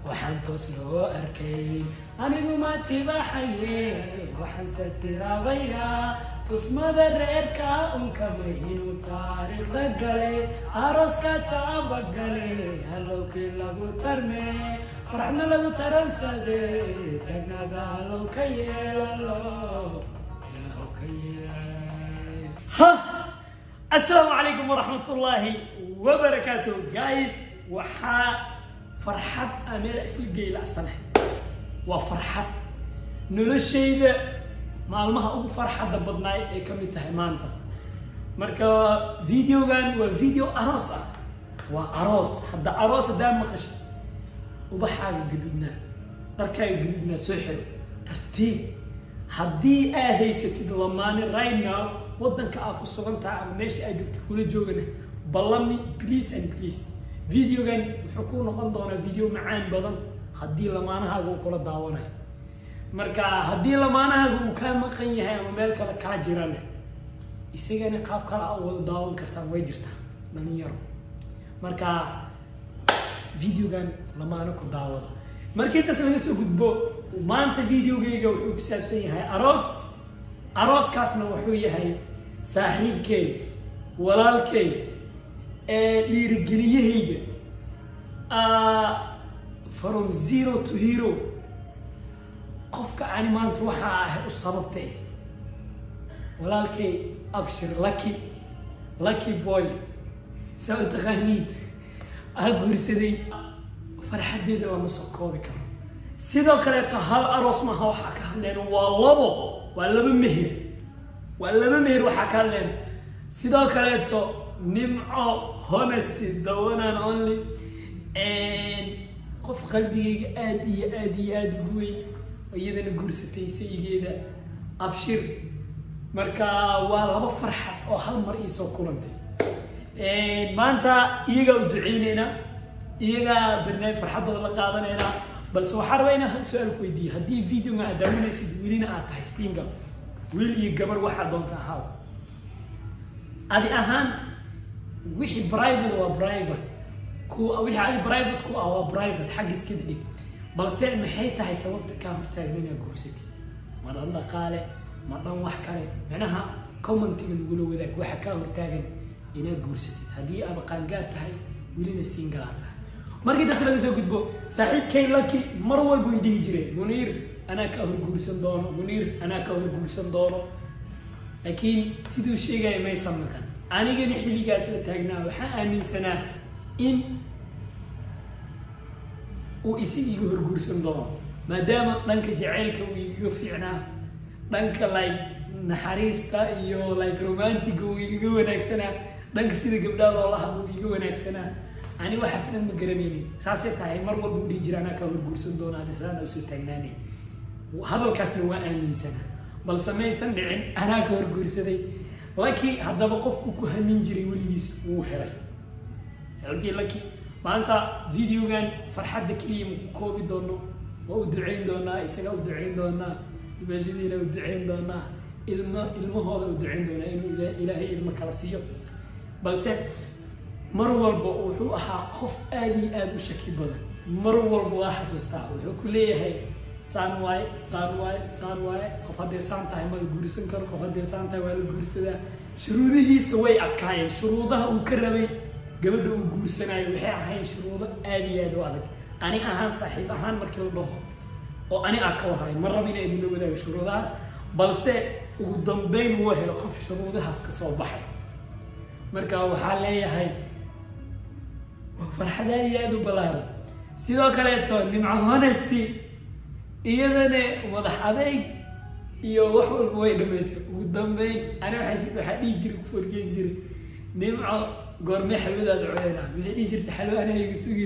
waxaan toos loo arkay anigu ma tibaxaye waxaanse tiraabayaa tusmada reerka unkamay inuu taariikhda galay arooska taabagale halowkii lagu tarme farxna lagu taransade tagnada halow ka yeelalo halow ka yeel ha السلام عليكم ورحمة الله وبركاته جايز وحا فرحة أمير أسل جيل أصلا وفرحة نلشيد maalmaha ugu farxadda badnaay ay ka mid tahay maanta marka videogan waa video aroos ah waa aroos hadda aroos haddaa maqashay ubaxaaga gadudnaa dharkaaga gadudnaa soo xiro tartiib haddii aa haysatid lamaane right now waddanka aad ku sugan tahay ama meesha aad joogtid kula joogana ballami please and please videogan wuxuu ku noqon doonaa video macaan badan haddii lamaanahaaga uu kula daawanayo marka haddii lamaanahaaga uu kaa maqan yahay ama meel kale kaa jirana isagana qaab kale a wada daawan kartaa way jirtaa dhalinyaro marka videogan lamaano ku daawada markii intaas laga soo gudbo maanta videogeyga wuxuu ku saabsan yahay aroos arooskaasna wuxuu yahay saaxiibkey walaalkey ee dhiirigeliyahayga from zero to hero qofka ani maanta waxaa ahay u sababtay walaalkay abshir lucky lucky boy saa u taqaaniin aa guursaday farxaddeeda lama soo koobi karo sidoo kaleeto hal aroos maaha waxaa ka hadleen waa labo waa laba meher waa laba meher waxaa ka hadleen sidoo kaleeto nimco honesty the one and only qof qalbigayga aada iyo aada iyo aada ugu weyn iyadana guursatay sayigeeda abshir marka waa laba farxad oo hal mar iisoo kulantay maanta iyagaa u duceyneynaa iyagaa barnaamij farxaddooda la qaadanaynaa balse waxaa rabaa inaan hal su-aal ku weydiiyo haddii videoga aad daawanaysid welina aad tahay single wiil iyo gabar waxaa doonta ahaw adi ahaan wixii private waa private ku wixii adi private ku ah waa private xagga iska dhig balse maxay tahay sababta kaa hortaagna inaad guursatid ma dhan dhaqaale ma dhan wax kale macnaha commentiga nagula wadaag waxa kaa hortaagan inaad guursatid haddii aaba qaangaar tahay welina siingalaa tahay markii taas laga soo gudbo saaxiibkay laki mar walba way dhihi jireen muniir anaa kaa hor guursan doono muniir anaa kaa hor guursan doono laakiin siduu sheegaya maysan maqan anigana xilligaas la taagnaa waxaa aaminsanaa in uu isig iga horguursan doono maadaama dhanka jaceylka uu igaga fiicnaa dhanka like naxariista iyo like romantiga uu igaga wanaagsanaa dhanka sida gabdhaha loola hadlo uu iga wanaagsanaa ani waxaas dhan ma garanaynin saasay tahay mar walba u dhihi jira anaa kaa horguursan doona adisaana usoo taagnaanay hadalkaasna waa aaminsanaa balse maysan dhicin anaa ka horguursaday laki haddaba qofku ku hamin jiray weligiis wuu helay saaxiibkii laki maanta videogan farxadda keliya maku koobi doono waa u duceyn doonaa isagaa u duceyn doonaa dimaashadiina u duceyn doonaa ilmo ilmahooda u duceyn doonaa inuu ilaahay ilmo kala siiyo balse mar walba wuxuu ahaa qof aada iyo aada u shaki badan mar walba waa xasuustaa wuxuu ku leeyahay saan waaye saan waaye saan waaye qof hadday saan tahay ma la guursan karo qof hadday saan tahay waa la guursadaa shuruudihiisa way adkaayeen shuruudaha uu ka rabay gabadha uu guursanayo waxay ahayn shuruudo aada iyo aada u adag ani ahaan saaxiib ahaan markii la dhaho oo ani aa ka wahay ma rab ina idinla wadaago shuruudahaas balse ugu dambeyn wuu helo qof shuruudahaas ka soo baxay marka waxaa leeyahay waa farxad aada iyo aada u ballaaran sidoo kaleeto nimco honesty iyadana madax adeyg iyo wax walba way dhamaysay ugu dambeyn ani waxaa waxaa dhihi jiray ku forgeen jiray nimco goormee xalwadaada codeena waxay dhihi jirtay xalwo anaa iga sugin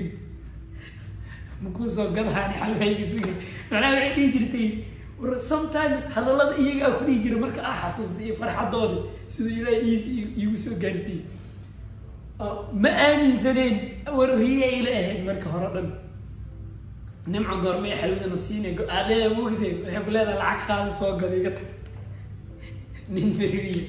makuu soo gadahaani xalwa iga sugin macnaha waxay dhihi jirtay sometimes hadallada iyaga aa ku dhihi jiray marka aa xasuusta iyo farxadooda siduu ilaahay iis iigu soo gaarsiiyey ma aaminsaneen war riyay ila ahayd marka hore dhan nimco goormee xalwadana siine aleeda mogde waxay ku leedahay lacag qaada soo gada iga tag nin meririye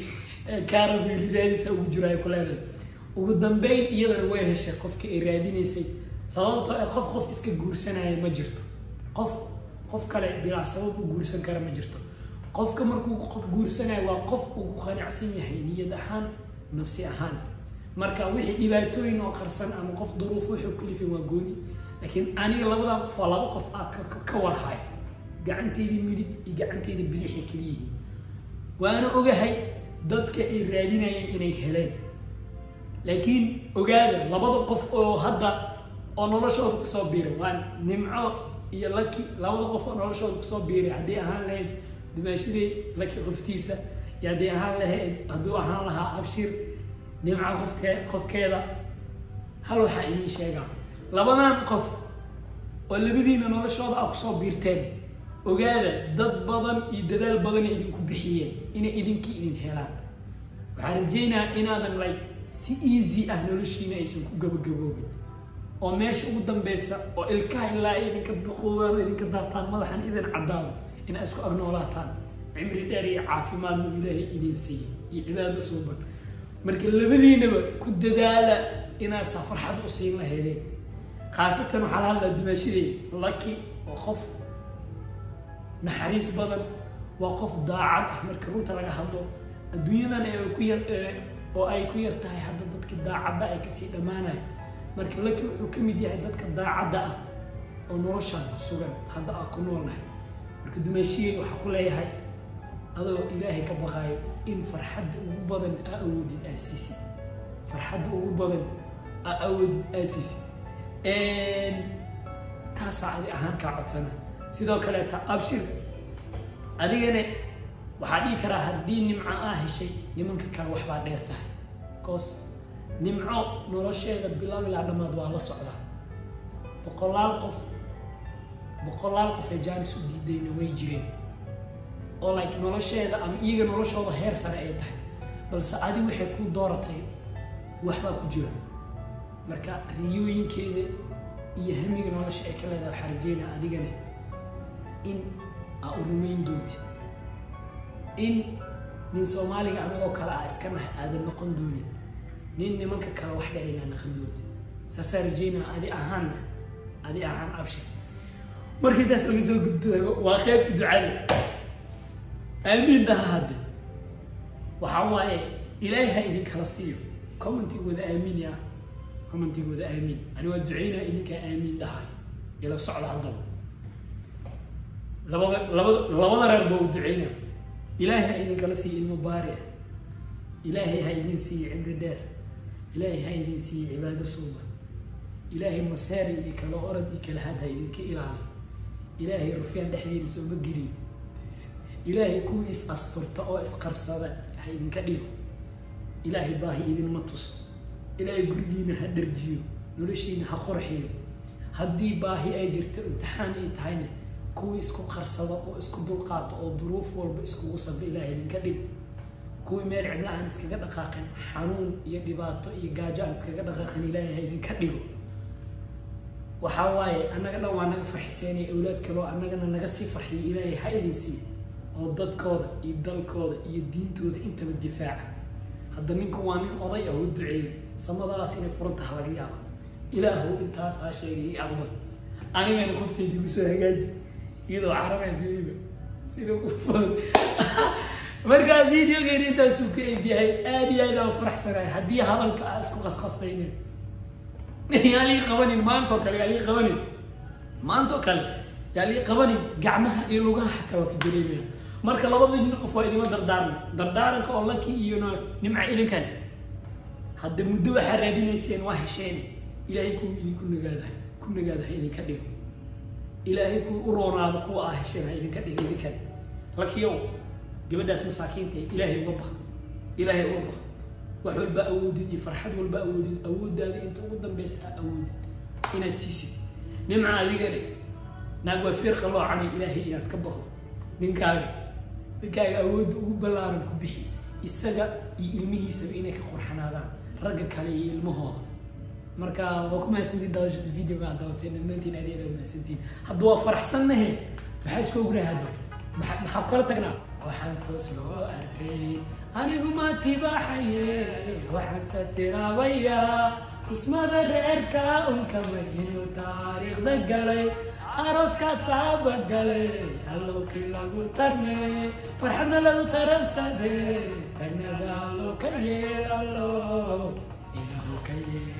kaarabiilidaadiisa ugu jiro ay ku leedahay ugu dambeyn iyadana way heshay qofkii ay raadinaysay sababtoo ee qof qof iska guursanaya ma jirto qof qof kale bilaa sabab u guursan kara ma jirto qofka markuu qof guursanayo waa qof uu ku qanacsan yahay niyad ahaan nafsi ahaan marka wixii dhibaatooyin oo qarsan ama qof duruuf wuxuu kalifin waa gooni laakiin aniga labadan qof waa laba qof aa ka warhayo gacanteydii midig iyo gacanteydii bidixay keliyihiin waana ogahay dadka ay raadinayeen inay heleen laakiin ogaada labada qof oo hadda oo noloshooda kusoo biiray waa nimco iyo laki labada qof oo noloshooda kusoo biiray haddii ahaan lahayd dimaashadii laki qoftiisa iyo haddii ahaan lahayd hadduu ahaan lahaa abshir nimco qofke qofkeeda hal waxaa idiin sheegaa labadan qof oo labadiina noloshooda a kusoo biirteen ogaada dad badan iyo dadaal badanay idinku bixiyeen inay idinkii idin helaan waxaan rajaynayaa inaadan like si easy ah noloshiina aysan ku gabagaboobin oo meesha ugu dambeysa oo ilkaha ilaa idinka duquubaan idinka daataan madaxan idin caddaado inaa isku agnoolaataan cimri dheer iyo caafimaadna ilaahay idin siiyey iyo cibaado suuban marka labadiinaba ku dadaala inaad saa farxad u siin lahaydeen khaasatan waxaa la hadlaa dimaashadey laki oo qof naxariis badan waa qof daacad ah marka runta laga hadlo adduunyadan ee ku yar oo ay ku yar tahay hadda dadka daacadda ay kasii dhammaanaya marka laki wuxuu ka mid yahay dadka daacadda ah oo noloshaan ku sugan hadda aa ku noolnahay marka dumaashiyey waxaa ku leeyahay adoo ilaahay ka baqaayo in farxadda ugu badan aa awoodid aa siisid farxadda ugu badan aa awoodid aa siisid taasaa adi ahaan kaa codsana sidoo kaleeta abshir adigana waxaa dhihi karaa haddii nimco aa heshay nimanka kale waxbaa dheer tahay bcause nimco nolosheeda bilow ilaa dhammaad waa la socdaa boqolaal qof boqolaal qof ee jaanis u diidayna way jireen oo like nolosheeda ama iyaga noloshooda heer sare ay tahay balse adi waxay ku dooratay waxbaa ku jira marka riyooyinkeeda iyo hamiga nolosha ay ka leedahay waxaa rajeynaa adigana in aa u rumayn doontid in nin soomaaliga anagoo kale ah iska nahay aadan noqon doonin nin nimanka kale wax dheer inaa naqan doontid saasaa rajeynaa adi ahaanna adi ahaan abshir markii taas laga soo gudbo waa qeybta ducada aamiin dhaha hadde waxaa waaye ilaahay ha idinkala siiyo commentig wada aamiin ah commentig wada aamiin ani waa duceynaa idinkaa aamiin dhahay ila socda haddaba labada labada labada reer baa u duceynaa ilaahay ha idinkala siiyo ilmo baari ah ilaahay ha idin siiyo cimri dheer ilaahay ha idin siiyo cibaado suuba ilaahay maseeri iyo kala orad iyo kala had ha idinka ilaali ilaahay rufyaan dhexdeeda sooma geliyo ilaahay kuwii is asturta oo isqarsada ha idinka dhigo ilaahay baahi idinma tuso ilaahay gurigiina ha dharjiyo noloshiina ha qorxiyo haddii baahi ay jirto imtixaan ay tahayna kuwii isku qarsado oo isku dulqaato oo duruuf walba iskugu sabda ilaahay idinka dhigo kuwii meel cidla aan iskaga dhaqaaqin xanuun iyo dhibaato iyo gaajo aan iskaga dhaqaaqin ilaahay ha idinka dhigo waxaa waaye annaga dhan waa naga farxiseenaya awlaad kaloo annagana naga sii farxiyo ilaahay ha idin siiyo oo dadkooda iyo dalkooda iyo diintooda intaba difaaca hadda ninku waa nin oday ah oo duceeyey samadaas inay furantaha laga yaaba ilaahu intaas aa sheegay io aqbal anigana qofteyda igu soo hagaaji iyadoo carabaysa weliba sida ugu fudud markaa videogeena intaasuu ka egyahay aada iyo aad aan faraxsanahay haddii hadalka aa isku qasqasaynin yaa lii qabanin maantoo kale yaa lii qabanin maantoo kale yaa lii qabanin gacmaha iyo lugaha xataa waa ka dareemaya marka labadii qof waa idima dardaaran dardaaranka oo laki iyo nimca idinkale hadda muddo waxaa raadinayseen waa hesheen ilaahay kuwa idinku nagaadahay ku nagaadaha idinka dhigo ilaahay kuwa u roonaado kuwa aa hesheen ha idinka dhigo idinkale lakiyow gabadhaas masaakiinta ilaahay uga baq ilaahay uga baq wax walba awoodid iyo farxad walba awoodid awooddaada inta ugu dambeysa aa awoodid inaad siisid nimca adigane naag waa fiir qaloocanay ilaahay inaad ka baqdo ninkaaga ninkaaga awoodda ugu ballaaran ku bixi isaga iyo ilmihiisaba inay ka qurxanaadaan ragga kale iyo ilmahooda marka waa ku mahadsantiin daawashada videoga aad dawateen dhammaantiin aad aad mahadsantiin hadda waa faraxsannahe maxaa isku ognahay hadda maxaa maxaa ku kala tagnaa waxaan toos loo arkay anigu ma tibaaxaye waxaan satiraabaya tusmada reerka unkama inuu taariikhda galay arooska saaba galay allowkii lagu tarmeeyey farxadna lagu taransade tagnada allo ka yeel allo ilaahu ka yeel